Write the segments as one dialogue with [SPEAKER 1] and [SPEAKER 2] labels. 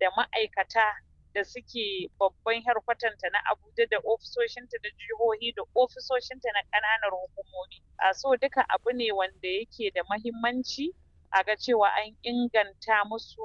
[SPEAKER 1] da ma'aikata da suke babban harkwatanta na Abuja da ofisoshinta da jihohi da ofisoshinta na ƙananan hukumomi. A so duka abu ne wanda yake da mahimmanci a ga cewa an inganta musu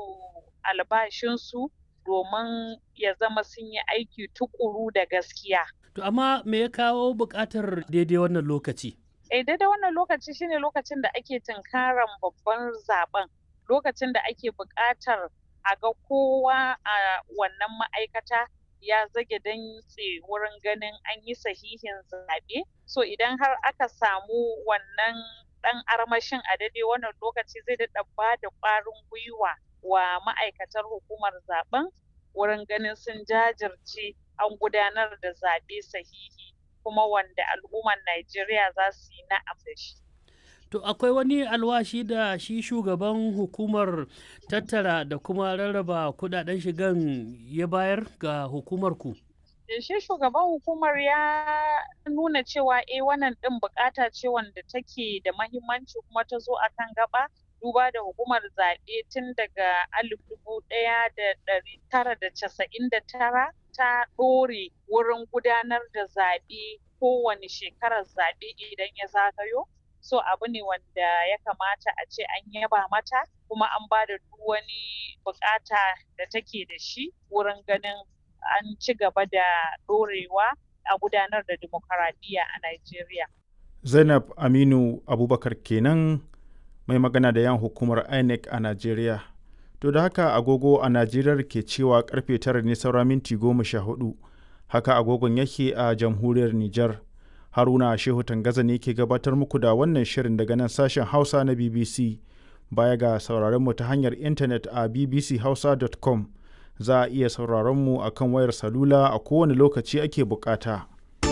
[SPEAKER 1] albashinsu domin ya zama sun yi aiki tukuru da gaskiya.
[SPEAKER 2] To amma me ya kawo buƙatar daidai wannan lokaci?
[SPEAKER 1] Eh daidai wannan lokaci shine lokacin da ake tunkaran babban zaben lokacin da ake buƙatar a ga kowa a wannan ma'aikata ya zage dantse wurin ganin an yi sahihin zaɓe. So idan har aka samu wannan ɗan armashin a daidai wannan lokaci zai daɗa ba da ƙwarin gwiwa wa ma'aikatar hukumar zaben wurin ganin sun jajirce an gudanar da zaɓe sahihi kuma wanda al'ummar Najeriya za su yi na'am da shi.
[SPEAKER 2] To akwai wani alwashi da shi shugaban hukumar tattara da kuma rarraba kudaden shigan ya bayar ga hukumar ku?
[SPEAKER 1] Shi shugaban hukumar ya nuna cewa eh wannan ɗin bukata ce wanda take da mahimmanci kuma ta zo akan gaba duba da hukumar zaɓe tun daga alif dubu ɗaya da ɗari tara da casa'in da tara ta ɗore wurin gudanar da zaɓe kowane shekarar zaɓe idan ya zagayo so abu ne wanda ya kamata a ce an yaba mata kuma an ba da duk wani bukata da take da shi wurin ganin an ci gaba da ɗorewa a gudanar da demokaradiyya a Najeriya.
[SPEAKER 3] Zainab Aminu Abubakar kenan mai magana da yan hukumar INEC a Najeriya. To da haka agogo a Najeriya ke cewa karfe tara ne saura minti goma sha hudu. Haka agogon yake a jamhuriyar Nijar. Haruna Shehu Tangaza ne ke gabatar muku da wannan shirin daga nan sashen Hausa na BBC. Baya ga sauraron mu ta hanyar intanet a bbchausa.com za a iya sauraron mu a kan wayar salula a kowane lokaci ake bukata.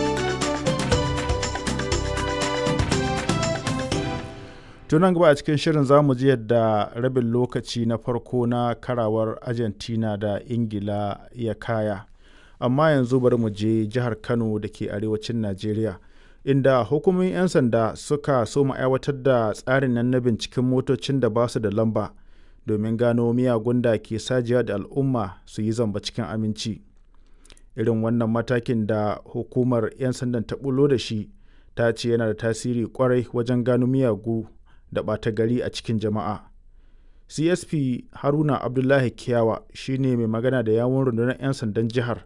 [SPEAKER 3] tunan gaba a cikin shirin za mu ji yadda rabin lokaci na farko na karawar argentina da ingila ya kaya amma yanzu bari mu je jihar kano da ke arewacin najeriya inda hukumomin 'yan sanda suka so mu aiwatar da tsarin nan na binciken motocin da ba su da lamba domin gano miyagun da ke sajiya da al'umma su yi zamba cikin aminci irin wannan matakin da hukumar 'yan sandan ta bulo da shi ta ce yana da tasiri kwarai wajen gano miyagu da ɓata gari a cikin jama'a csp haruna abdullahi kiyawa shine mai magana da yawon rundunar 'yan sandan jihar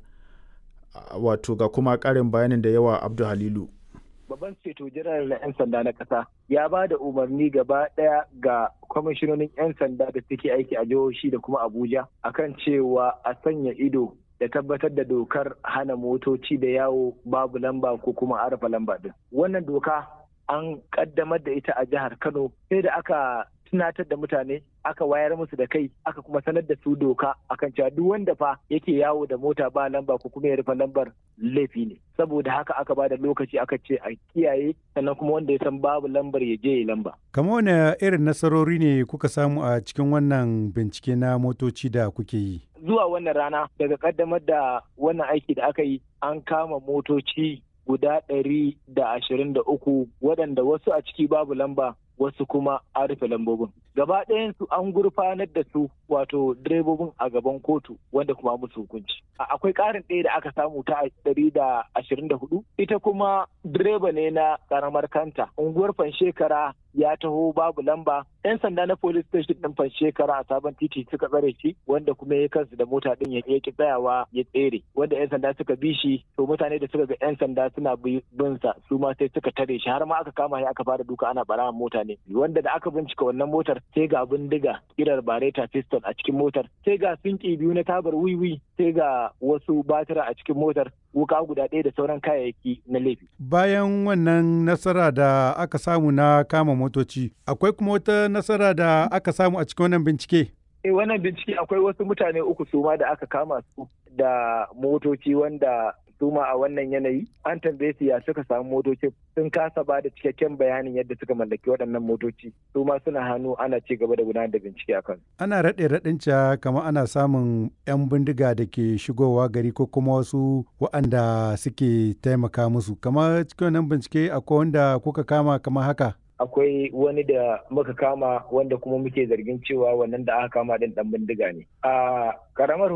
[SPEAKER 3] wato ga kuma ƙarin bayanin da yawa abdu halilu
[SPEAKER 4] babban ceto janar na 'yan sanda na ƙasa ya ba da umarni gaba ɗaya ga kwamishinonin 'yan sanda da suke aiki a jihohi da kuma abuja akan cewa a sanya ido da tabbatar da dokar hana motoci da yawo babu lamba ko kuma arafa lamba din wannan doka an kaddamar da ita a jihar Kano sai da aka tunatar da mutane aka wayar musu da kai aka kuma sanar da su doka akan cewa duk wanda fa yake yawo da mota ba lamba ko kuma ya rufe lambar laifi ne saboda haka aka ba da lokaci aka ce a kiyaye sannan kuma wanda ya san babu lambar ya je ya lamba
[SPEAKER 5] kama wani irin nasarori ne kuka samu a cikin wannan bincike na motoci da kuke yi
[SPEAKER 4] zuwa wannan rana daga kaddamar da wannan aiki da aka yi an kama motoci guda ɗari da ashirin da uku waɗanda wasu a ciki babu lamba wasu kuma an rufe lambobin gaba ɗayansu an gurfanar da su wato direbobin a gaban kotu wanda kuma musu hukunci akwai ƙarin ɗaya da aka samu ta ɗari da ashirin da hudu ita kuma direba ne na ƙaramar kanta unguwar fanshekara ya taho babu lamba yan sanda na police station ɗin fanshekara a sabon titi suka tsare shi wanda kuma ya kansu da mota ɗin ya ki tsayawa ya tsere wanda yan sanda suka bi shi to mutane da suka ga yan sanda suna bin sa su ma sai suka tare shi har ma aka kama shi aka fara duka ana bara mota ne wanda da aka bincika wannan motar sai ga bindiga kirar bareta piston a cikin motar sai ga sinki biyu na tabar wiwi sai ga wasu batira a cikin motar wuka guda ɗaya da sauran kayayyaki na laifi.
[SPEAKER 5] Bayan wannan nasara da aka samu na kama motoci, akwai kuma wata nasara da aka samu a cikin wannan bincike?
[SPEAKER 4] Eh wannan bincike akwai wasu mutane uku suma da aka kama su da motoci wanda suma a wannan yanayi an tambaye su ya suka samu motocin sun kasa ba da cikakken bayanin yadda suka mallaki waɗannan motoci su ma suna hannu ana ci gaba da gudanar da bincike a kan
[SPEAKER 5] ana raɗe raɗin ca kamar ana samun 'yan bindiga da ke shigowa gari ko kuma wasu waɗanda suke taimaka musu kamar cikin wannan bincike akwai wanda kuka kama kamar haka
[SPEAKER 4] akwai wani da muka kama wanda kuma muke zargin cewa wannan da aka kama din dan bindiga ne a karamar